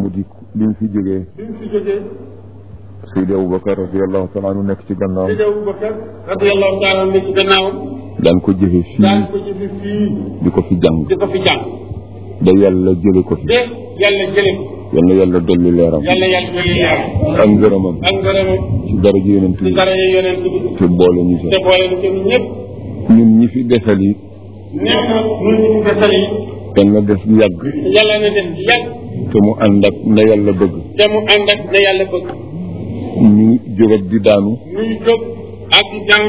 mu di bi mu fi jógee bi mu fi jógee Seydi Aboubacar radiallahu taala anu nekk ci gannaaw Seydi Aboubacar radiyallahu taala ne ci gannaawam daan ko jëfe daan fii ko jëfe fii di ko fi jàng di ko fi jàng da yàlla jële ko fi de yàlla jële ko yal na yàlla dolli leeram yàlla yàlla jële yaram ak ngërëmam ak ngërëmam ci dara ji yonent ci bi dara yi yonent bi te boole ñu te ca boole nu ko ñun ñëpp ñun ñi fi desal yi nee na ñun ñu desal yi yal na des yàgg yàlla na def yàgg te mu ànd ak na yàlla bëgg te mu ànd ak na yàlla bëgg ñu jógat di daanu ñuy jóg ak di jàng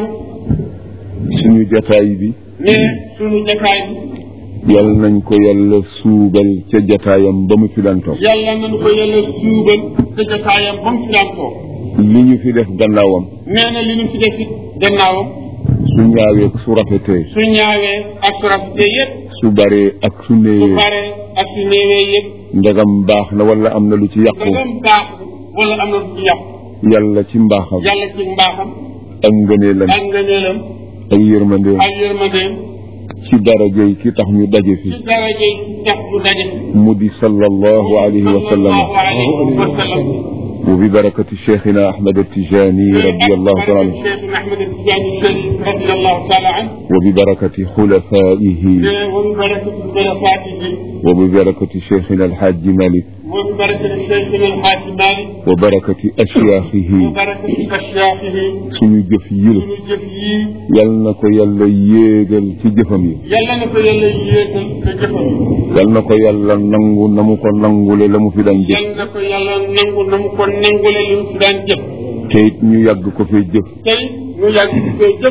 suñu jataay bi ne suñu jataay bi yal nañ ko yàlla suubal ca jataayam ba mu fi daan toog yàlla nañu ko yàlla suubal te jataayam ba mu fi daan toog li ñu fi def gannaawam nee na li ñu fi def it gannaawam su ñaawee su rafetee su ñaawee ak su rafetee yëpp su baree ak su su néewee paree ak su néewee yëpp ndegam baax na wala am na lu ci yàqu dangam baax wala am na lu ci yàqu yàlla ci mbaaxam yàlla ci mbaaxam ak ngëneelam ak ngëneelam ak yërmandeem ak yërmandeem ci darajey ki tax ñu daje fi ci daraje ci tax bu daje mu di sallallahu alayhi wa sallam sallallahu alayhi wa sallam wa bi barakati cheikhina ahmad attijani radiallahu taala anhu Cheikh Ahmed Tidiane Chérif radiyallahu taala anhu wa bi barakati xulafaihi ne wa bi barakati barakaatihi wa bi barakati cheikhina alhaji malik wa bi barakati Cheikhina Alxaaji Malik wa barakati ashyaaxihi wa barakati ashyaaxihi suñu jëf yil suñu jëf yii yal na ko yàlla yéegal ci jëfam yi yàlla na ko yàlla yéegal te jëfam yal na ko yàlla nangu na mu ko nangule la mu fi daan jëf yàlla na ko yàlla nangu na mu ko nangule li mu fi daan jëf te it ñu yàgg ko fee jëf tey ñu yàgg di koy jëf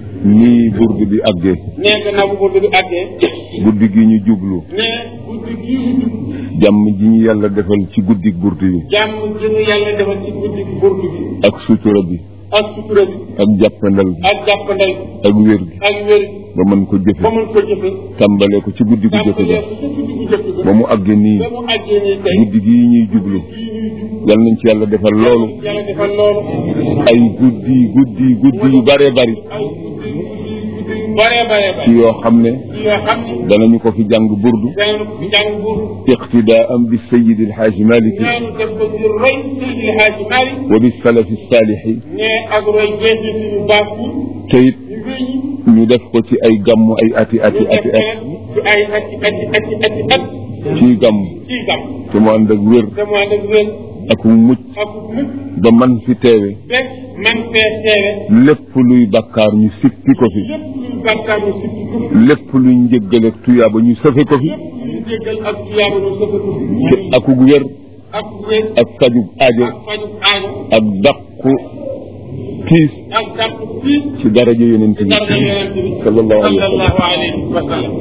nii burdu bi àggee nee gannaaw bu bëgg bi àggee guddi gi ñu jublu ne guddi gii ñu jub jàmm ji ñu yàlla defal ci guddi burdu yi jàmm ji ñu yàlla defal ci guddi burdu bi ak sutura bi ak sutura bi ak jàppandal bi ak jàppandal bi ak wér gi ak wér ba mën ko ba jëfe mun ko jëfe tàmbalee ko ci guddi gu jëkk tàmbalee ga ko ci guddi gu jëkk ba ga mu àggee nii ba mu àggee nii tey guddi gi ñuy jublu gii ñuy jub yal nañ ci yàlla defal loolu yàlla defal loolu ay guddi guddi guddi yu bare bari ay guddi guddi guddi yu bare bare ci bare yoo xam ne ci yoo xam ne danañu ko fi jàng burdu danañu ko jàng burdu iqtidaan bi sayidi alxaaji maliki ñaanu def ko ci roy Seydi El Hadji Malick wa bi salafi saalixi ne ak roy jeexit yu baax yi te it ñu wéy ñi ñu def ko ci ay gàmmu ay ati ati ñu ati def at ci ay ati ati ati ati at ciy gàmm ciy gam te mu ànd ak wér te mu ànd ak wér ak mucc ak mucc ba man fi teewe bés man fee teewe lépp luy bakkaar ñu sippi ko fi lépp luy bàkkaar ñu sippi ko fi lépp luy njëggal ak tuyaaba ñu sëfe ko fi lépp luy jéggal ak tuyaaba ñu sëfe ko fi te akug wér ak wér ak fajug aajo ak faju aajo ak dàqu tiis ak dàq fii ci daraja yonent bi daraja yonent bi sallallahu alayhi wa sallam sallallahu alayhi wa sallam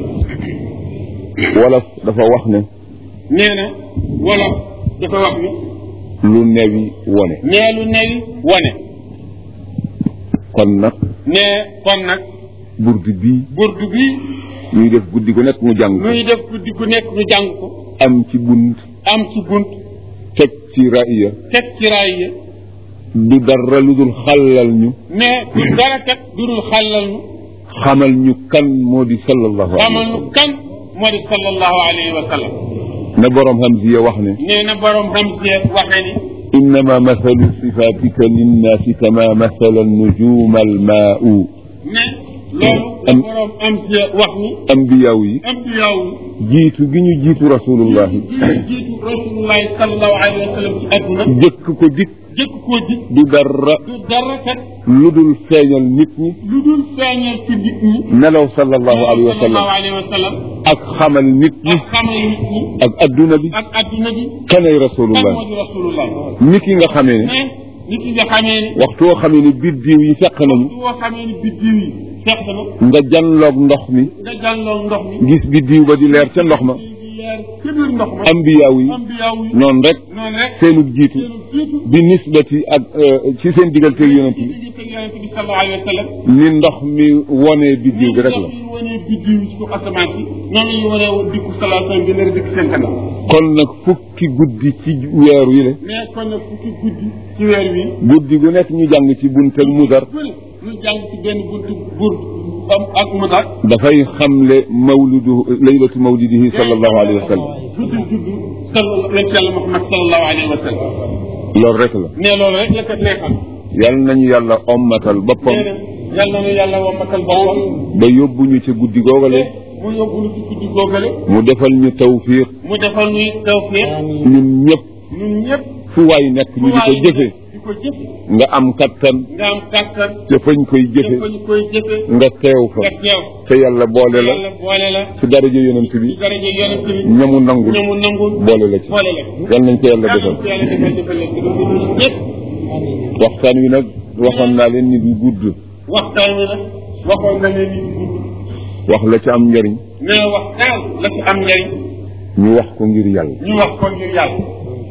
wolof dafa wax ne nee na wolof dafa wax ni lu newi wone nee lu newi wane kon nag nee kon nag burdu bii burdu bi ñuy def guddi gu nekk mu jàng ko nuy def guddi gu nekk ñu jàng ko am ci bunt am ci bunt teg ci ra'iya teg ci raay yi du dara lu dul xàllal ñu mais du dara kat du dul xàllal ñu xamal ñu kan moo di sallallahu alayhi xamal nu kan moo di sallallahu alayhi wa sallam na boroom Hamziya wax ne nee na borom Hamziya waxee ni innama mathalu sifatika linnaasi kama mathala nujuma almaau ne loolu la am- borom Hamziya wax ni ambiyaaw yi ambiyaaw jiitu gi ñu jiitu rasulullahi yi jiitu rasulullahi sallallahu alayhi wa sallam ci adduna jëkk ko dik jëkk koo ji du dara du dara kat lu dul feeñal nit ñi lu dul feeñal ci nit ñi nelaw sallallahu alayhi wa sallallahu sallam alayhi wa sallam ak xamal nit ñi ak xamal nit ñi ak adduna bi ak adduna bi kanay kan rasulullah moo di rasulullah ni ki nga xamee ne mais nit ki nga xamee ni waxtu woo xamee ne biddiw yi fekk nañu su woo xamee ni biddiw yi fekk na nga janloog ndox mi nga jàlloog ndox mi gis biddiw ba di leer ca ndox ma di leer ci biir ndox ma ambiyaaw yi ambiyaaw yi noonu rek noonu rek seenu jiitu seenu jiitu bi nisbati ak euh, ci seen digganteeg yonent ci bi digg teg yonent bi sallallahu alayhi wa sallam ni ndox mi wonee biddiw bi rek la ndox yi wanee biddiw yi ci kaw asamaan si noonu la ñu wanee woon dikku sallallahu alayhi wa sallam bi nar dikk seen kanam kon nag fukki guddi ci weeru yi le mais kon nag fukki guddi ci weer wi guddi gu nekk ñu jàng ci buntal mudar bëri ñu jàng ci benn buntu bur ba ak mu daal dafay xamle mawlidu laylatu mawlidihi sallallahu alayhi wa sallam juddu juddu sal yonent yàlla Muhammad sallallahu alayhi wa sallam loolu rek la ne loolu rek la ko neexal yal nañu yàlla ommatal boppam nee na yàlla na yàlla wammatal boppam ba yóbbuñu ci guddi googale mu yóbbu lu ci guddi googale mu defal ñu tawfiq mu defal ñuy tawfiq ñun ñëpp ñun ñëpp fu waay nekk ñu di ko jëfe di ko jëfe nga am kattan nga am kàttan ca fañ koy jëfe dafa ñu koy jëfe nga teew fa nga teew te yàlla boole la yàlla boole la ci daraja yonent bi ci daraja yonent bi ñamu nangul ñamu nangul boole la ci boole la yal nañ ko yàlla yàlla defal ko yàlla defal defal leen ko ñun ñëpp waxtaan wi nag waxoon naa leen ni du gudd waxtaan wi nag waxoon na leen ni gudd wax la ci am njëriñ mais wax daal la ci am njëriñ ñu wax ko ngir yàlla ñu wax ko ngir yàlla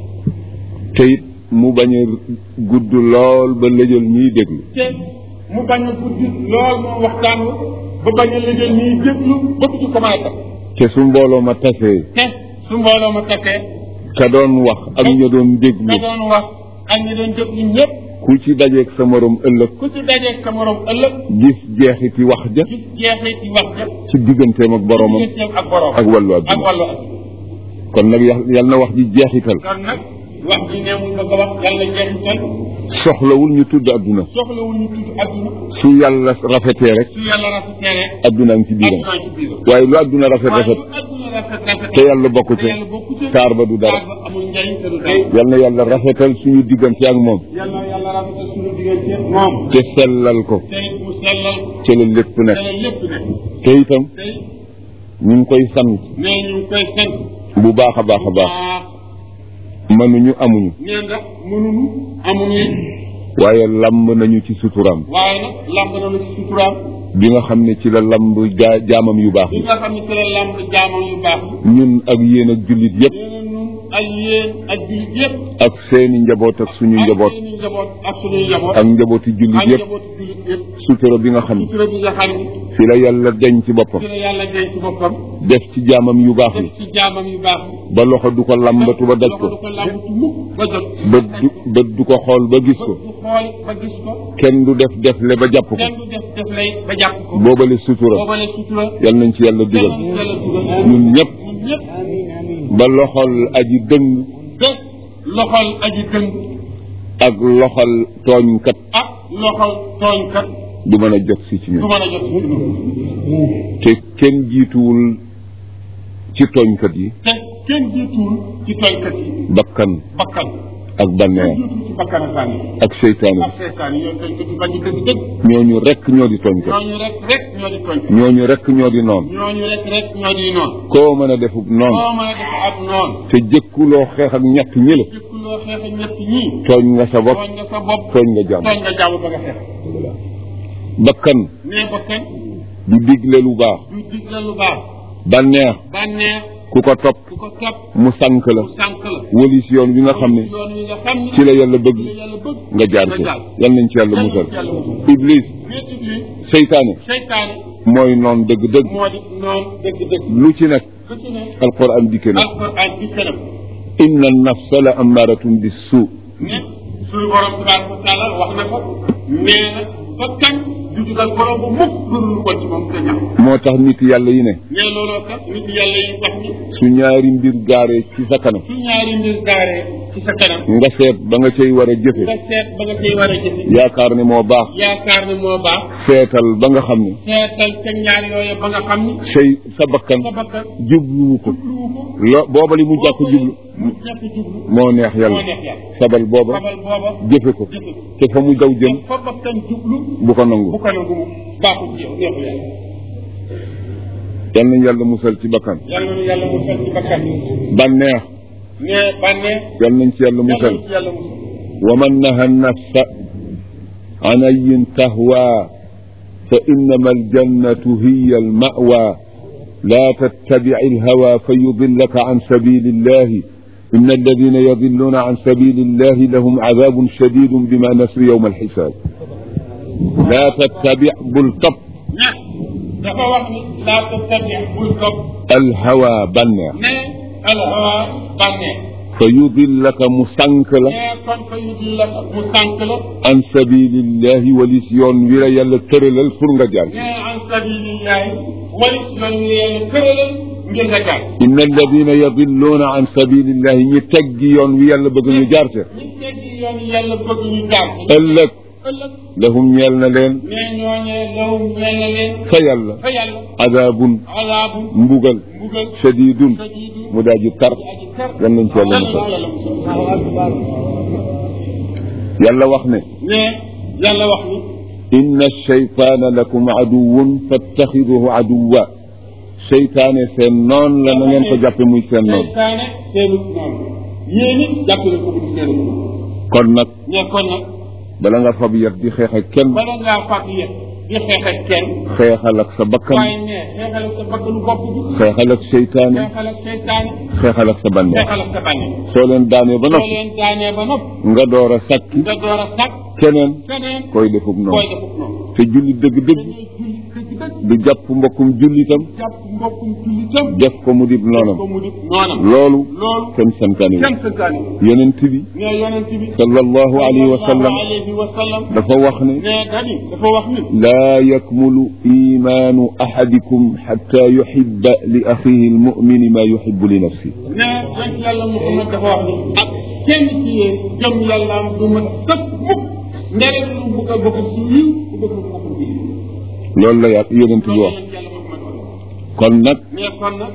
te it mu bañ a gudd lool ba lëjal ñiy déglu te mu bañ a guddi lool moom waxtaan wi ba bañ a liggéey ñuy déglu ba du ci commencé te su mbooloo ma tasee te su mbooloo ma takkee ka doon wax ak ña doon déglu ka doon wax ak ñi doon déglu ñëpp ku ci dajeeg sa morom ëllëg ku ci dajeeg sa morom ëllëg gis jeexiti wax ja gis jeexee ci wax ja ci digganteem ak boromam digganteem ak borom ak wàllu ak àdduna wàllu ak kon nag yal yal na wax ji jeexital kon nag wax ji ne mu bëgg a wax yàlla jeexital soxlawul ñu tudd àdduna soxlawul ñu tudd adduna su yàlla rafetee rek su yàlla rafetee rek àdduna ngi ci biiram adduna ci biiram waaye lu àdduna rafet waaye rafet lu adduna rafet rafet te yàlla bokku te ca yàlla bokku ca taar ba du dara taar ba amul njariñ te du dara yal na yàlla rafetal suñu diggante ak moom yàlla yàlla rafetal suñu diggante moom te sellal ko te it mu sellal ci la lépp te nekk la lépp ne te itam te it ñu ngi koy sant nee ñu ngi koy sant bu baax a baax a baax mënuñu amuñu nee ndax mënuñu amuñu waaye lamb nañu ci suturaam waaye nag lamb nañu ci suturaam bi nga xam ne ci la lamb jaa jaamam yu baax bi yi nga xam ne ci la lamb jaamam yu baax ñun ak yéen ak jullit yépp nee na ñun ak yéen ak jullit yëpp ak seeni njaboot ak suñu njaboot ak suñu njaboot ak suñuy njaboot ak njabooti jullit ak yépp njabooti jullit yëpp sutura bi nga xam ne sutura bi nga xam ne fi la yàlla deñ ci boppam ci la yàlla denc ci boppam def ci jaamam yu baax def yi ci jaamam yu baax yi ba loxo du ko lambatu ba daj ko loxo du ko làmbatu mukk ba jot bët du bët du ko xool ba gis ko bët du xool ba gis ko kenn du def defle ba jàpp ko kenn du def def lay ba jàpp ko boobale sutura boobale sutura yal nañ ci yàlla dugal yàlla yàlla dugal ñun ñëpp ñun ñëpp ba loxol aji dëng te loxol aji dëng ak loxol tooñkat ak loxol tooñkat du mën a jot si ci du ñun mën a jot ci ñun te kenn jiituwul ci tooñkat yi te kenn jiituwul ci tooñkat yi bakkan bakkan ak banneex jiitul ci bakkan ak bànneex ak seytaane ak seetaan yi ñoom tooñkat yi bañ a dëgg dëgg ñooñu rekk ñoo di tooñkat ñooñu rek rek ñoo di tooñkat ñooñu rekk ñoo di noon ñooñu rek rek ñoo di noon koo mën a defub noon koo mën a def ak noon te jëkkuloo xeex ak ñett ñi la jëkkuloo xeex ak ñett ñii tooñ nga sa bopp tooñ nga sa bopp tooñ nga jàmm tooñ nga jàmm ba nga xeex bakkan nee bakkan du digle lu baax du digle lu baax banneex bànneex ku ko topp ku ko topp mu sànk la mu sànk la wëlis yoon wi nga xam ne yoon wi nga xam ne ci la yàlla bëgg ci la yàlla bëgg nga jaar ci yal nañ ci yàlla musal iblis mais iblis seytaane seytaane mooy noon dëgg-dëgg moo di noon dëgg-dëgg lu ci nekk lu ci ne alquran dikke na alquran di kanam inna nafsa la amaaratun bis suu ne suñu borom tabaraka wa taala wax na ko nee na bakkan du jugal borom bu mukk lu dul ko ci moom te ñax moo tax nit yàlla yi ne mais looloo tax nit yàlla yi wax ni su ñaari mbir gaaree ci sa kanam su ñaari mbir gaaree ci sa kanam nga seet ba nga cay war a jëfe nga seet ba nga koy war a jëfe yaakaar ne moo baax yaakaar ne moo baax seetal ba nga xam ne seetal ca ñaar yooyu ba nga xam ni say sa bakkan sa bakkan jubluwu ko jubluwu ko lo booba li mu jàpp jublu mu jàpp jublu moo neex moo yàlla neex yàlla sabal booba xamal booba jëfe ko jëfe ko te fa mu daw jëm fa bakkan jublu bu ko nangu bu ko nangu mu baaxul ci yow neexul yàlla yal nañ yàlla musal ci bakkan yàlla na yàlla musal ci bakkan bànneex ne bànneex yal nañ ci yàlla yàlla musal na ci yàlla musal ومن نهى النفس عن أي تهوى فإنما الجنة هي المأوى لا تتبع الهوى فيضلك عن سبيل الله إن الذين يضلون عن سبيل الله لهم عذاب شديد بما نسوا يوم الحساب لا تتبع بلطب ne dafa wax ni laa tattabi bul topp الهوى بنا ne alhawa bànneex fa yudillaka mu sànk la nee kon fa yu di la mu sànq la an sabilillahi walis yoon wi la yàlla tëralal pour nga jaar ci nee an sabilillahi wali yoon wi yàlla tëralal ngir nga jaar inna alladina yadilluuna an sabilillahi ñi teggi yoon wi yàlla bëgg ñu jaar ca ñi teggi yoon yi yàlla bëgg ñu jaar ëllëg ëllëg lahum ñeel na leen nee ñooñee lawum ñeel na leen fa yàlla fa yàlla adaabun alaabu mbugal mbugal shadidun sadiidu mu daal di tar aji tar yan nañ ci yàlla musal yàlla wax ne nee yàlla wax ni inna shaytaana lakum aduwun fattaxiduhu aduwa seytaane seen noon la na ngeen ko jàppe muy seen noon seytaane seenu noonu yéen it jàpp na ko bu seenu kon nag ne kon nag bala nga fab yat di xeex ak kenn bala ngaa fàtt yëpp di xeex ak kenn xeexal ak sa bakkan waaye ne xeexal ak sa bakkanu bopp bi xeexal ak seytaane xeexal ak seytaane xeexal ak sa bànneex xeexal ak sa bànneex soo leen daanee ba soo noppi leen daanee ba nopp nga door a sàkki nga door a sàkk keneen feneen koy defub koy noonu defuk noonu te jullit dëgg-dëgg dañuy julli dëgg dëgg du jàpp mbokkum jullitam jàpp mbokkum jullitam def ko mu dib noonam ko mu di noonam loolu loolu kenn santaani kenn santaani yonent bi ne yonent bi sallallahu alayhi wa sallam sallallahu alayhi wa sallam dafa wax ne ne dani dafa wax ni laa yakmulu imaanu ahadikum xatta yuhibba li axihi almumini ma yuhibbu li nafsi ne yonent yàlla Muhammad dafa wax ni ak kenn ci yéen jëm yàlla am du ma sëkk mukk ndere lu bëgg a bokk ci yiw bu bëgg a bokk ci yiw loolu la yàlla yonent bi loolu wax yonent yàlla Muhammad wax kon nag ne kon nag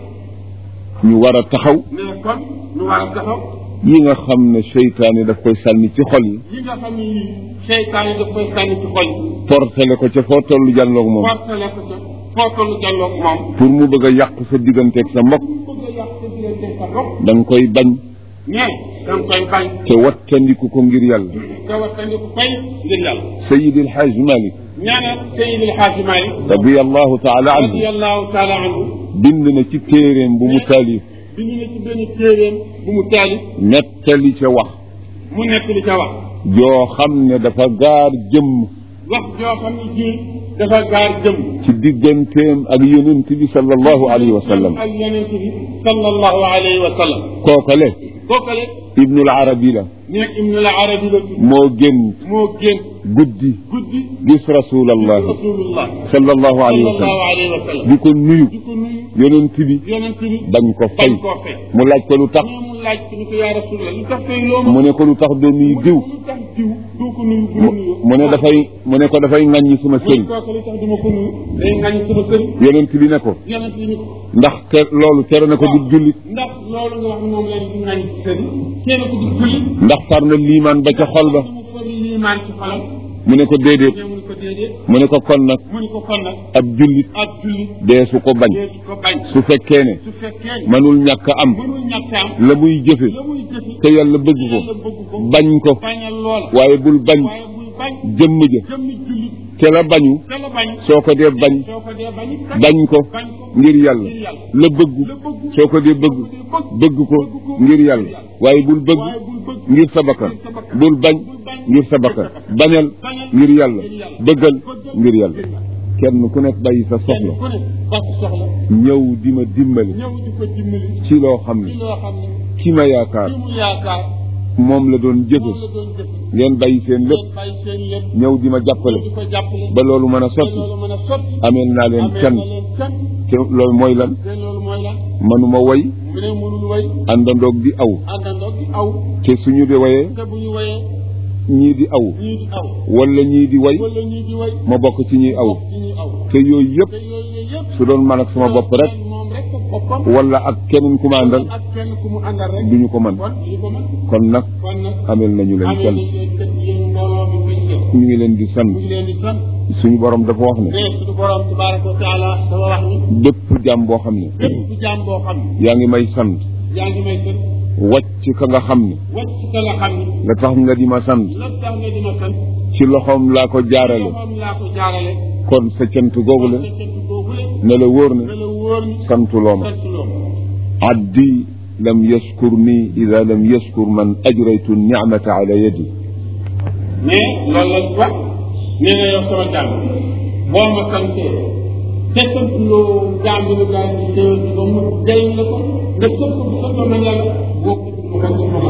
ñu war a taxaw ne kon ñu war a taxaw yi nga xam ne seytaane daf koy sànni ci xol yi yi nga xam ne yii seytaan yi daf koy sànni ci xol yi portale ko ca foo tollu jàlloog moom fortale ko ca foo tollu jàlloog moom pour mu bëgg a yàq sa digganteeg sa mbokk bëgg a yàq sa diggante sa bopp da nga koy bañ ne da nga koy bañ te wattandiku ko ngir yàlla te wattandiku fay ngir yàlla sayid alxaaj malik ñaanal Seydi El Hadji Malick radiallahu taala anhu radiyallahu taala anhu bind na ci téeréem bu mu taalif bi ñu ne ci benn téeréem bu mu taalif nettali ca wax mu nekk li ca wax joo xam ne dafa gaar jëmm wax joo xam ne ji dafa gaar jëm ci digganteem ak yonent bi sallallahu alayhi wa sallam ak yonent bi sallallahu alayhi wa sallam kookale kookale ibnul arabi la nekk ibnu al arabi la tudd moo génn moo génn guddi guddi gis rasulallah rasulullah sallallahu alayhi wa sallallahu sallam alayhi wa sallam di ko nuyu di ko nuyu yonent bi yonent bi bañ ko fay bañ koo fay mu laaj ko lu tax mais mu laaj ko ni ko yaa rasulullah lu tax fay loo ma mu ne ko lu tax doo nuyu diw lu tax diw doo ko nuyu bu mu ma nuyu mu ne dafay mu ne ko dafay ŋàññi suma muy sëriñ kooku lu tax du ma ko nuyu day ngañ sama sëriñ yonent bi ne ko yonent bi ni ko ndax te loolu tere na ko di jullit ndax loolu nga wax ne moom lañ di ngañ ci sëriñ kenn ko di julli ndax far na liimaan ba ca xol ba mu ko liimaan ci xolam mu ne ko déedéet mais mu ni ko déedéet mu ne ko kon nag mu ni ko kon nag ab jullit ak julli dee su ko bañ dee ko bañ su fekkee ne su fekkee ni mënul ñàkk a am mënul ñàkk am la muy jëfe la muy jëfi te yàlla bëgg ko yàlla bëgg ko bañ ko bañal loola waaye bul bañ waaye buy bañ jëmm ja jëmmi julli te la bañu te la bañ soo ko dee bañ soo ko dee bañ bañ ko bañ ko ngir yàlla ngir yàlla la bëggu la bëgg soo ko dee bëgg bëgg ko ngir yàlla waaye bul bëgg waaye bul bëgg ngir sa bakkan bul bañ ngir sa bakkan bañal ngir yàlla bëggal ngir yàlla kenn ku nekk bàyyi sa soxla ku ne bàq soxla ñëw di ma dimbali ñëw di ko dimbali ci loo xam ci ne loo xam ne ki ma yaakaar li mu yaakaar moom la doon jëfe moom la doon jëf ngeen bàyyi seen lépp ngeen bàyyi seen lépp ñëw di ma jàppale di ko jàppale ba loolu mën a te sotti loolu mën a sotti ameel naa leen amee can na leen can te loolu mooy lan te loolu mooy lan manuma woy mu ne mënul way àndandoog di aw àndandoo di aw te suñu di woyee te bu ñu wayee ñii di aw ñii di aw wala ñii di way wala ñii di way ma bokk ci ñuy aw ci ñuy aw te yooyu yëpp te yooyu yëpp su doon man ak sama bopp rek moom rek ak boppam wala ak keneen ku ma àndal ak kenn ku mu àndal rek duñu ko mën kon duñu ko mën kon nag kon nag amel nañu leen amee can nañ leen kat yéen mbooloo mi koy jëf ñu ngi leen di sant ñu ngi leen di sant suñu borom dafa wax ne mais suñu borom tabaraka wa taala dafa wax ni bépp jàmm boo xam ne bépp ci jaam boo xam ne yaa ngi may sant yaa ngi may sant wàcc ka nga xam ne wàcc ka nga xam ne la tax nga di ma sant la tax nga dina sant ci loxoom laa ko jaarale loxoom laa ko jaarale kon sa cant googu la sa cant boobu la ne la wóor ne na la wóor ni santuloo ma sant loo abdi lam yashkur ni ida lam yashkur man ajraytu nicmata ala yadi mais loolu la wax nee na yow sama jàmm boo ma santee te sant loo jaam bi la daal di teewal ci ba mu jëriñ la ko nga sant bu sant ma yàlla boo ko ma ko ma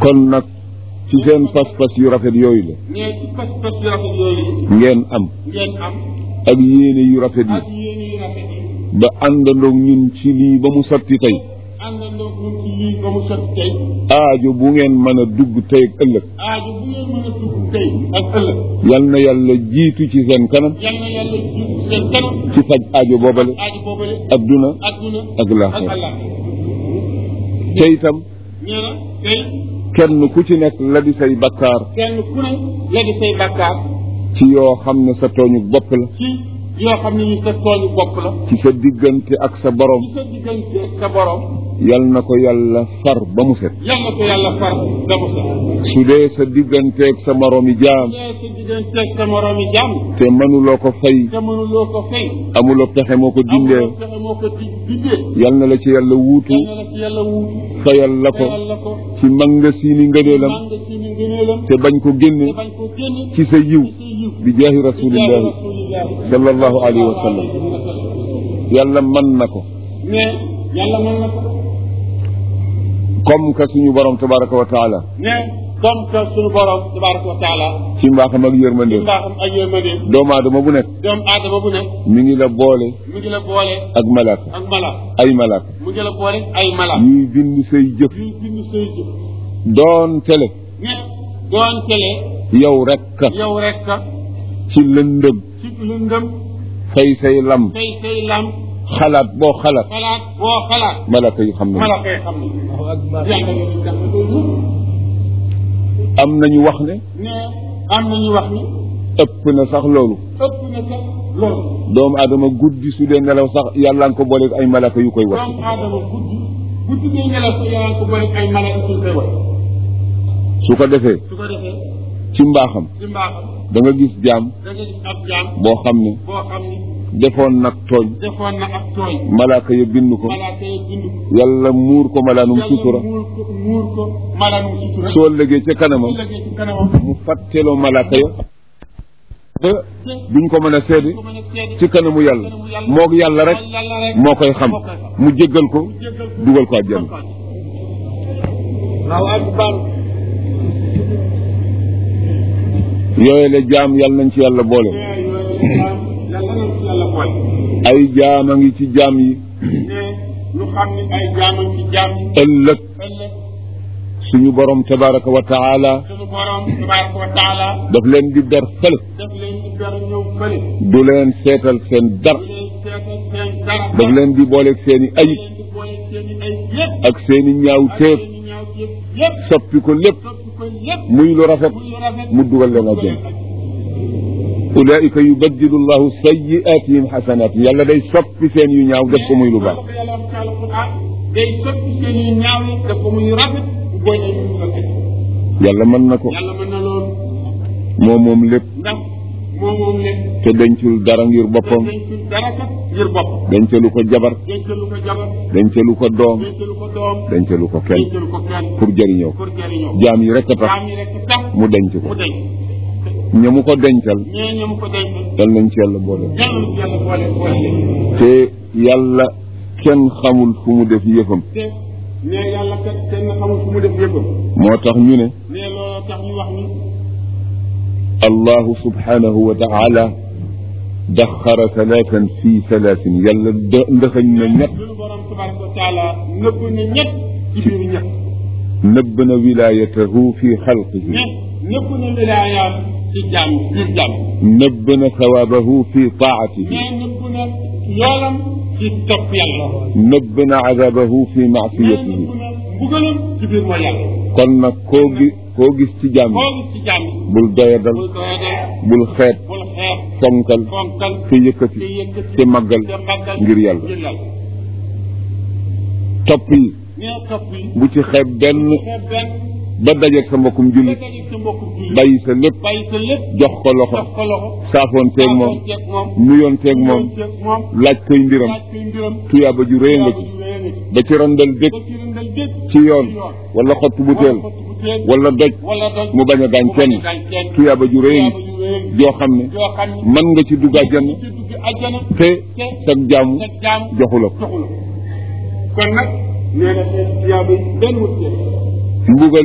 kon nag ci seen pas-pas yu rafet yooyu la nee ci pas-pas yu rafet yooyu ngeen am ngeen am ak yéene yu rafet yi ak yéene yu rafet yi ba àndandoog ñun ci lii ba mu sotti tey àndandoo ñun ci lii ba mu sotti tey aajo bu ngeen mën a dugg tey ak ëllëg aajo bu ngeen mën a dugg tey ak ëllëg yal na yàlla jiitu ci seen kanam yal na yàlla jiitu seen kanam ci faj aajo boobale aajo boobale adduna adduna ak ak laaxira allah te itam nee na tey kenn ku ci nekk la di say bakkaar kenn ku ne la di say bàkkaar ci yoo xam ne sa tooñu bopp la ci yoo xam ne ni sa tooñu bopp la ci sa diggante ak sa borom ci sa diggante ak sa borom yal na ko yàlla far ba mu set yal na ko yàlla far damu sa su dee sa diggante ak sa moroomi jaam nee sa diggante ak sa moroomi jàmm te mënuloo ko fay te mënuloo ko fay amuloo pexe moo ko dindee amuloo fexe moo ko di dindee yal na la ci yàlla wuutu yal na la ci yàlla wuutu fayal la ko fayal la ko ci mangasiini ngëneelam màng ci ni ngëneelam te bañ ko génne te bañ ko génne ci sa yiw ci sa yiw bi jaahi rasulillahi sallallahu alayhi wa sallam yàlla mën na ko mais yàlla mën na ko comme que suñu borom tabaraka wa taala mais comme que suñu borom tabaraka wa taala ci mbaaxam ak ci yërmandeem mbaaxam ak yërmande doomu aadama bu nekk doomu aadama bu nekk mi ngi la boole mu ngi la boole ak malaaka ak mala ay malaaka mu ngi la boole ay mala ñuy bind say jëf yuy bind say jëf doon tele mais doon tele yow rekk yow rek ka ci lëndëm ci lëndëm fay say lam tey say lam xalaat boo xalaat xalaat boo xalaat malaaka yi xam nañu mala koy xam ne yàlla yow tax am nañu wax ne mais am nañu wax ni ëpp na sax loolu ëpp na sax loolu doomu aadama guddi su dee nelaw sax yàlla nga ko booleeg ay malaaka yu koy wax doomu aadama guddi guddi ngay nelaw sa yàlla ko boole ay mala suñ koy wax su ko defee su ko defee ci mbaaxam ci mbaaxam da nga gis jaam da nga gis ab jaam boo xam ne boo xam ni defoon nag tooñ defoon na ak tooñ malaaka ya bind ko malaaka yi bind ko yàlla muur ko malaanum sutura yàlla muur ko muur ko malaanum sutura soo lëgee ca kanamam su lëggee ci kanamam mu fàtteloo malaaka ya ba duñ ko mën a seede ko mën a seede ci kanamu yàlla moog yàlla rek yàlla rek moo koy xam moo koy xam. mu jéggal ko jéggal ko dugal ko àjjana waaw akbar yooyu la jaam yàlla nañ ci yàlla boole yàlla nañ ci yàlla boole ay jaam a ngi ci jaam yi ne ñu xam ni ay jaamam ci jaam yi ëllëg ëllëg suñu borom tabaraka wa taala suñu borom tabaraka wa taala daf leen di ber fële daf leen di ber ñëw fële du leen seetal seen dar bu leen seetal seen dara daf leen di booleeg seeni ayib leen di boole seen i ay yëpp ak seeni ñaaw ak téeb seen i ñaaw yëpp yëpp soppi ko lépp soppi ko yëpp muy lu rafet muy lu rafet mu dugal leen àjjana ulaika yubaddilu llahu sayiatihim xasanat yàlla day soppi seen yu ñaaw def ko muy lu baax loolu ko yàlla wax ci alquran day soppi seen i ñaaw yi def ko muy rafet bu boole ay mu rafet yàlla mën na ko yàlla mën na loolu moom moom lépp ndax moom moom lépp te dencul dara ngir boppam dencul dara kat ngir bopp dencalu ko jabar dencalu ko jabar dencalu ko doom dencalu ko doom dencalu ko kenn dencalu ko kenn pour jëriñoo pour jëriñoo jaam yi rek a tax jaam yi rek tax mu denc ko mu denc ña mu ko dencal ñee ñoom ko denc dal nañ ci yàlla boole yàlla ci yàlla boole boole leen te yàlla kenn xamul fu mu def yëfam te nee yàlla kat kenn xamul fu mu def yëppam moo tax ñu ne nee loolu tax ñu wax ni allahu subhanahu wa taala daxara talaatan fi talaatin yàlla dë- ndëxañ na ñett suñu borom tabaraka wa taala nëbb na ñett ci biir ñett nëbb na wilaayatahu fi xalqihi ñett nëbb na wilaayaam ci jàmm biir jàmm nëbb na sawaabahu fi taatihi mais nëbb na yoolam ci topp yàlla nëbb na azaabahu fi mais maasiyatihi nëbb na mbugalam ci biir mooy yàlla kon nag koo gi koo gis ci jàmm koo gis ci jàmm bul doyadal bul doyadal bul xeet bul xeex fonkal fonkal te yëkkati te yëkkati te màggal te màggal ngir yàlla ngir yàlla topp yi nee topp yi bu ci xeeb benn xeeb benn ba dajeeg sa mbokkum ba jullit dajeeg sa mbokku jullit bàyyi sa lépp bàyyi sa lépp jox ko loxo jox ko loxo saafoonteeg moom saafoonteeg moom nuyoonteeg moom nuyoonteeg moom laaj koy mbiram laaj koy mbiram tuyaaba ju rëy nga ci ba ci randal dëkk ba ci rëndal dëkk ci yoon wala xottu butéel wala xottu butéel wala doj wala doj mu bañ a gaañ mu kenn bañ a gaañ kenn tuyaaba ju rëy tuyaaba ju rëy joo xam ne yoo xam ne mën nga ci dugg àjjana ci dugg àjjana te te sag jaamu sa jaam joxu la ko joxu la kon nag nee na seen tuyaaba yi benn wut mbugal it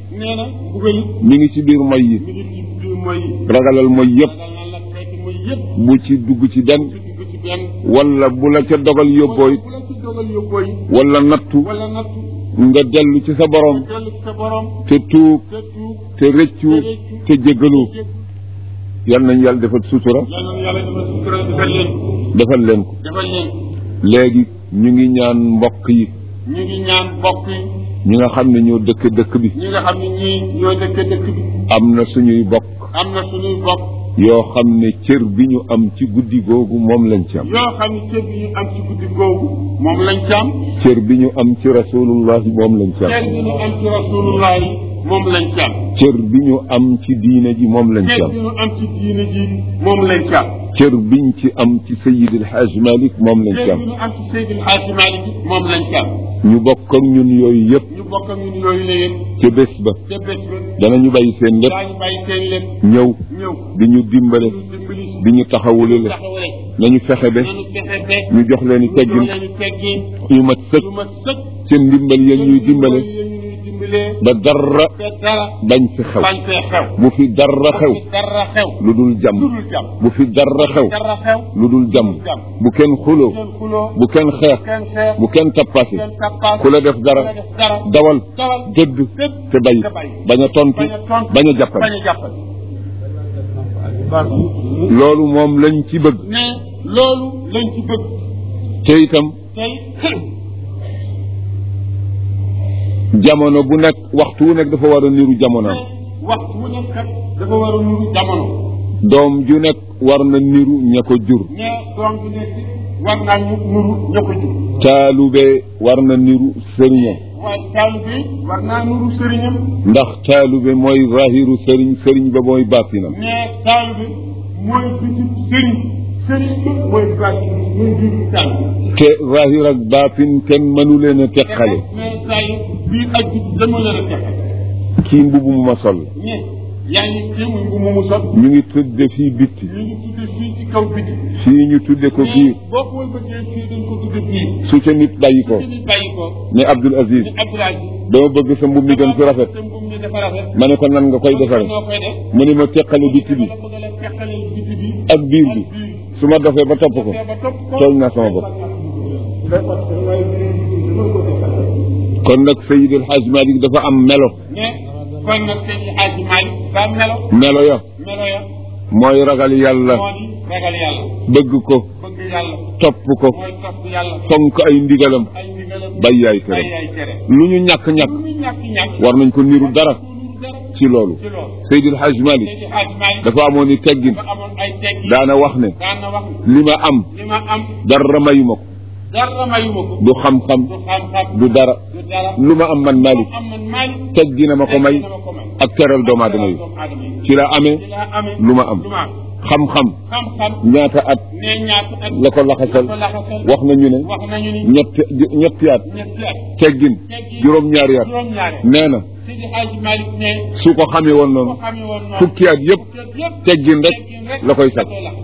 nee na buggal it mi ngi ci biir moy yi mi ngi ci biir mooy yi ragalal moy yëpp ragal na la xeeti mooy yëpp bu ci dugg ci den ci dugg ci benn wala bu la ca dogal yóbboo it bu la ci dogal yóbboo yi wala nattu wala nattu nga dellu ci sa borom dellu ci sa borom te tuub te tuub te rëccu te jéggalu yal nañ yàlla defal sutura yàlla na yàlla defal sutura defal leen defal leen ko defal leen léegi ñu ngi ñaan mbokk yi ñu ngi ñaan mbokk yi ñi nga xam ne ñoo dëkk dëkk bi ñi nga xam ne ñii ñoo dëkk dëkk bi am na suñuy bokk am na suñuy bokk yoo xam ne cër bi ñu am ci guddi googu moom lañ ci am yoo xam ne cër bi ñu am ci guddi googu moom lañ ci am cër bi ñu am ci rasulullahi moom lañ ci cër am bi ñu am ci rasulullah yi moom lañ ci am cër bi ñu am ci diine ji moom lañ ci cër am bi ñu am ci diine ji moom lañ ci am cër biñ ci am ci Seyid El Hadj Malick moom lañ ci cër am bi ñu am ci Seydil Hadji Malick moom lañ ci am ñu bokk ak ñun yooyu yëpp ñu bokk ak ñun yooyu la yëpp ca bés ba ca bés ba danañu bàyyi seen lépp daañu bàyyi seen lépp ñëw ñëw di ñu dimbale ñu dimbali si di ñu taxawule la taxawale nañu fexe ba nañu fexe ba ñu jox leen i ñu teggin leen di teggin yu mat sëkk lu ma sëkk seen ndimbal yéen ñuy dimbale yéen ñuy dimbalee ba dara te dara bañ fi xew bañ fee xew bu fi dara xew te dara xew lu dul jàmm lu dul jàmm bu fi dara xew dara xew lu dul jàmm bu kenn xuloo kenn xuloo bu kenn xeex kenn xeex bu kenn tappase kenn tappaas ku la def dara ku la def dara dawal dawal dëdd dëdd te bàyyi te bàyyi. bañ a tontu bañ a tontu bañ a jàppal bañ a jàppal loolu moom lañ ci bëgg ne loolu lañ ci bëgg te itam tey jamono bu nekk waxtu wu nekk dafa war a niru jamonoom waxtu wu nekk kat dafa war a nuru jamono doom ju nekk war na niru ña ko jur ne doom bi nekk war naa ñu nuru ña ko jur taalube war na niru sëriñam waaye taalibe war naa nuru sëriñam ndax taalube mooy zahiru sëriñ sëriñ ba mooy baatinam ne taalibe mooy biti sëriñ sëriñ bi mooy bàcc mooy biti taalibe te zahir ak baatin kenn mënu leen a teqale mais saa yi biir ak biti dama leen a teqal kii mbubu mu ma sol ne yaa ngi ci muy bu mu mu sot ñu ngi tudde fii bitti ñu ngi tudde fii ci kaw biti fii ñu tudde ko biir boo ko bëggee fii dañ ko tudde biir su ca nit bàyyi ko ci nit bàyyi ko ne Abdul Aziz ni Abdoulaye dama bëgg sa mbub mi gën fi rafet te mbum mi dafa rafet ma ne ko nan nga koy defare noo koy def mu ne ma teqale bitti bi la bëgg la teqale biti bi ak biir bi su ma dofee ba topp ko ba topp ko tooñ naa sama bopp kon nag Seydi El Hadj Malick dafa am melo ne kon nag seen i Hadji Malick ba melo melo ya melo ya mooy ragal yàlla moo di ragal yàlla bëgg ko bëgg yàlla topp ko mooy topp yàlla fonk ay ndigalam ay ndigalam bàyyi ay bàyyi tere ay tere lu ñu ñàkk-ñàkk lu ñu ñàkk ñàkk war nañ ko niru dara lu dara ci loolu ci loolu Seydi El Hadj Malick seen i Hadji Malick dafa amoon i teggin dafa amoon ay teggi daana wax ne daan na wax li ma am li ma am dara mayuma ko dara mayuma ko du xam-xam du xam-xam du dara du dara lu ma am man Malick am man Malick teggina ma ko may teggi na ma ko may ak teral doomu aadama yi doomu aadama yi ci la amee ci laa amee lu ma am lu ma am xam-xam xam-xam ñaata at ne ñaata at la ko laxasal la ko laxasal wax nañu ne wax nañu ni ñetti ñetti at ñetti at teggin teggi juróom-ñaari at juróom-ñaari nee na Seydi Hadji Malick ne su ko xamee woon ko noonu xamee woon noonu fukki at yëpp fukki at yëpp teggin rek teggin rek la koy sàkk laxasal.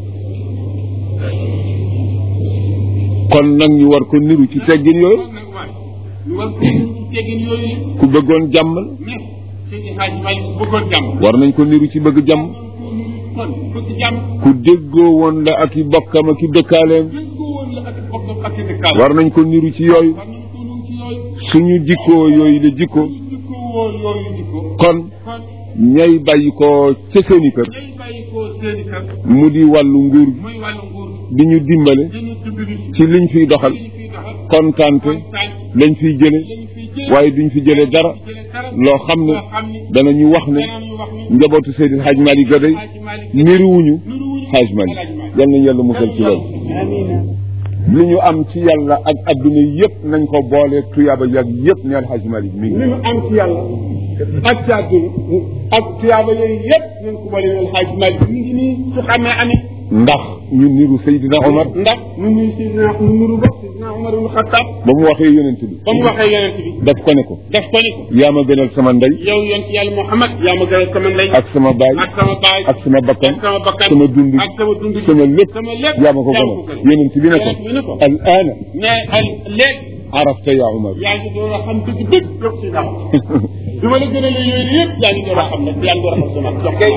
kon nag ñu war ko niru ci teggin yooyu kon nag waay ñu war ko niru ci teggin yooyu yi ku bëggoon jàmm la ne Seydi Hadji Malick bëggoon jàmm war nañ ko niru ci bëgg jàmm kon bëgg jàmm ku déggoo woon la ak i bokkam ak i dëkkaaleem déggoo woon la ak bokkam ak i dëkkaale war nañ ko niru ci yooyu war nañu ko niru ci yooyu suñu jikkoo yooyu la jikko jikko woo yooyu jikko kon kon ñay bàyyi ko ca seeni kër ñay bàyyi ko seeni kër mu di wàllu nguur gi muy wàllu nguur di ñu dimbale dañu dimbali ci ci liñ fiy doxal li ñu fiy doxal kontaante kontaan lañ fiy jële lañu fiy jële waaye duñ fi jële dara jële dara loo xam ne loo xam ni danañu wax ne danañu wax ni njabootu Seydil Hadj Malick ga day Hadji Malick niruwuñu nuruwuñu Hadj Malick yal nañu yàlla musal ci loolu li ñu am ci yàlla ak adduna yëpp nañ ko boole tuyaaba yàgg yëpp neel Hadj Malick mi li ngi mu am ci yàlla ak ci àdduna ak tuyaaba yooyu yëpp nañ ko boole neel Hadji Malick mi ngi nii su xamee amit ndax ñu niru Seydina Omar ndax nu nuy Seydina nu nuru ba Seydina Omar ibn Khattab ba mu waxee yonent bi ba mu waxee yonent bi daf ko ne ko def ko ni ko yaa ma gënal sama ndey yow yonent yàlla Muhammad yaa ma gënal sama ndey ak sama baay ak sama baay ak sama bakkan ak sama bakkan sama dund ak sama dund sama lépp sama lépp yaa ma ko gënal yonent bi ne ko yonent bi ne ko al aana mais al léegi arafta ya Umar yaa ngi door a xam dëgg dëgg yow si dama bi ma la gën a la yooyu yëpp yaa ngi door a xam nag yaa ngi door a xam sama jox ko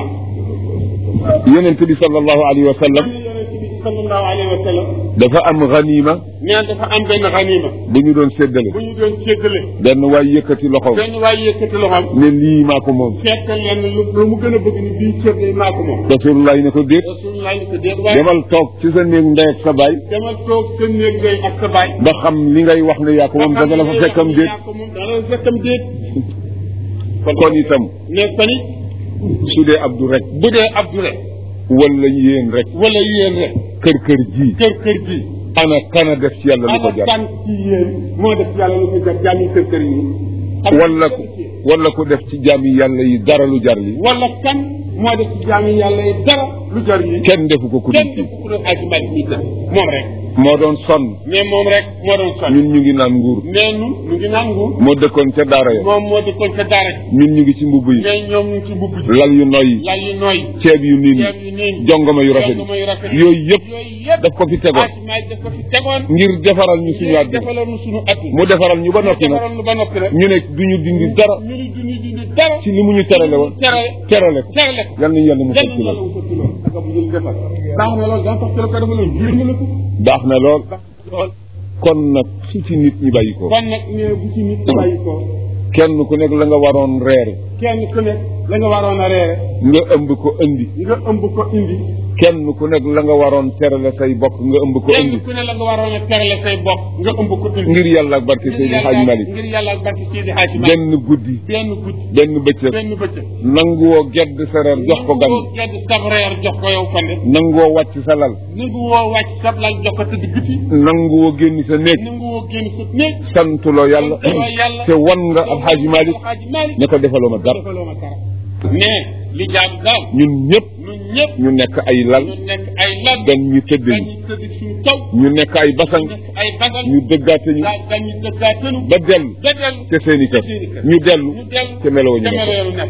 yonent bi sallallahu alayhi wa sallam yonent bi sallallahu alayhi wa sallam dafa am ganima neen dafa am benn xaniima bu ñu doon séddale bu ñu doon séddale benn waay yëkkati loxoom benn waay yëkkati loxoom ne lii maa ko moom fekk leen lu lu mu gën a bëgg ni bii cër de maa ko moom rasulullah ne ko déet rasulullah ni ko déet waaye demal toog ci sa néeg ndey ak sa baay demal toog sa néeg ngay ak sa baay ba xam li ngay wax ne yaa ko moom danga la fa fekkam déet yaa ko moom danga la fa fekkam déet kon itam ne koni su dee abdu rek bu dee abdu rek wala yéen rek wala yéen rek kër kër ji kër kër gi ana kana def ci yàlla lu ko ana jar kan ci yéen moo def yàlla lu ko jar jàmmi kër kër yi wala ku wala ku def ci jaami yàlla yi dara lu jar li wala kan moo def ci jàmmi yàlla yi dara lu jar yi kenn defu ko ku kenn dul du ko doon aji malik nit na moom rek moo doon sonn mais moom rek moo doon sonn ñun ñu ngi naan nguur mais nun ñu ngi naan nguur moo dëkkoon ca daara ya moom moo dëkkoon ca daara ñun ñu ngi ci mbubb yi mais ñoom ñu ngi ci mbubb ji lal yu noy yi lal yu nooy ceeb yu niin ceeb yu niin jongoma yu rafet jongoma yu rafet yi yooyu yëpp yooyu yëpp daf ko fi tegoon aji malik daf ko fi tegoon ngir defaral ñu suñu àddina defaloon nu suñu at mu defaral ñu ba noppi nag defaroon nu ba noppi rek ñu ne duñu dindi dara ñu ni duñu dindi dara ci li mu ñu terale woon tere terale ko tere ko yal nañu yàlla mu kenn fekk yàlla loolu wu sotti loolu ak bu jël defal baax na loolu daa tax ci la ko defaloon yéen nga la ko baax na lool lool kon nag su ci nit ñi bàyyi ko kon nag ne bu ci nit bàyyi ko kenn ku nekk la nga waroon reere kenn ku nekk la nga waroon a reere nga ëmb ko indi nga ëmb ko indi kenn ku nekk la nga waroon terale say bokk nga ëmb ko indi kenn ku ne la nga waroon a terale say bopp nga ëmb ko indi ngir yàlla ak barke Seydi Hadj Malick ngir yàlla ak barke Seydi Hadj Malick benn guddi benn guddi benn bëccëg benn bëccëg nanguwoo gedd sa reer jox ko gan ko gedd sab reer jox ko yow fande nanguwoo wàcc sa lal nangu woo wàcc sab lal jox ko tëdd biti nanguwoo génn sa néeg nangu woo génn sa néeg santuloo yàlla santuloo yàlla te wan nga ab Hadj Malick Hadj Malick ne ko defaloo ma dara defaloo ma dara mais li jaadu daal ñun ñëpp ñun ñëpp ñu nekk ay lal ñu nekk ay lal gan ñu tëdd gan ñu ñu tëdd suñu kaw ñu nekk ay basang nekk ay bagal ñu dëggaate ñu gaa gan ñu dëggaatenu ba dellu ba dellu te seeni kër seeni kër. ñu dellu ñu dellu te meloo ñu te nekk meloolu nekk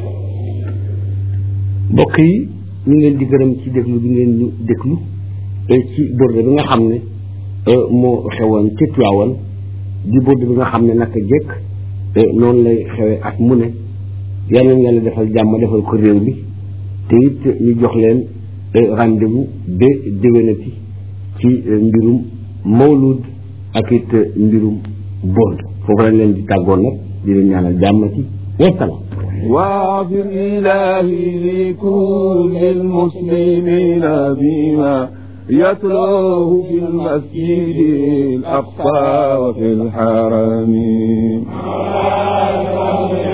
mbokk yi ñu ngi leen di gërëm ci déglu bi ngeen ñu déglu eh, ci borde bi nga xam ne eh, moo xewoon ca Tiwaawan di borde bi nga xam ne naka jekk eh, noonu lay xewee at mu ne yal nañu yàlla defal jàmm defal ko réew mi te it ñu jox leen eh, rendez-vous ba déwénati ci eh, mbirum mawlud ak it eh, mbirum borde foofu lañ leen di tàggoon nag di leen ñaanal jàmm ci wasalaam واغفر إلهي لكل المسلمين بما يتلوه في المسجد الأقصى وفي الحرم